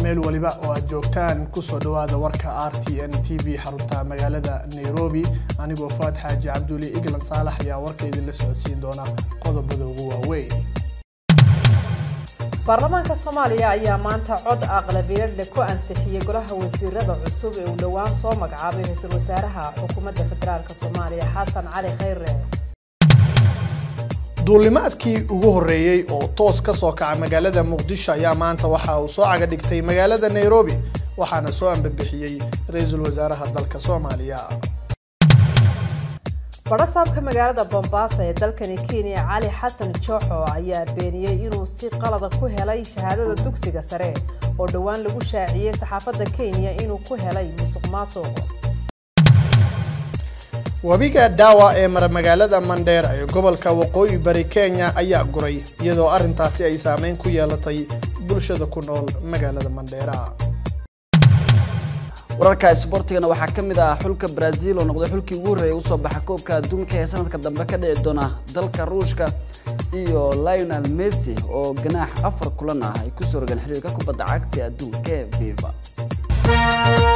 meel waliba oo aad joogtaan kusoo dhowaada warka r t n t v xarunta magaalada nairobi anigoo faad xaaji cabduuli iglan saalax ayaa warka idinla socodsiin doona qodobada ugu waaweyn baarlamaanka soomaaliya ayaa maanta cod aqlabiyadle ku ansixiyey golaha wasiirada cusub ee uu dhowaan soo magacaabay ra-iisul wasaaraha xukuumadda federaalk soomaaliya xasan cali khayre duulimaadkii ugu horreeyey oo toos ka soo kaca magaalada muqdisho ayaa maanta waxa uu soo caga dhigtay magaalada nairobi waxaana soo ambabixiyey ra-iisul wasaaraha dalka soomaaliya badhasaabka magaalada bombaaso ee dalkani kenya cali xasan jooxo ayaa beeniyey inuu si qalada ku helay shahaadada dugsiga sare oo dhowaan lagu shaaciyey saxaafadda kenya inuu ku helay musuq maasuq webiga dhaawa ee mara magaalada mandheer ee gobolka waqooyi bari kenya ayaa guray iyadoo arrintaasi ay saameyn ku yeelatay bulshada ku nool magaalada mandheera wararka isboortigana waxaa ka mid ah xulka brazil oo noqday xulkii ugu horreeyay usoo baxa koobka adduunka ee sanadka dambe ka dhici doona dalka ruushka iyo lionel messi oo ganaax afar kulan ah ay kusoo rogaan xiriirka kubadda cagta adduunka ee viva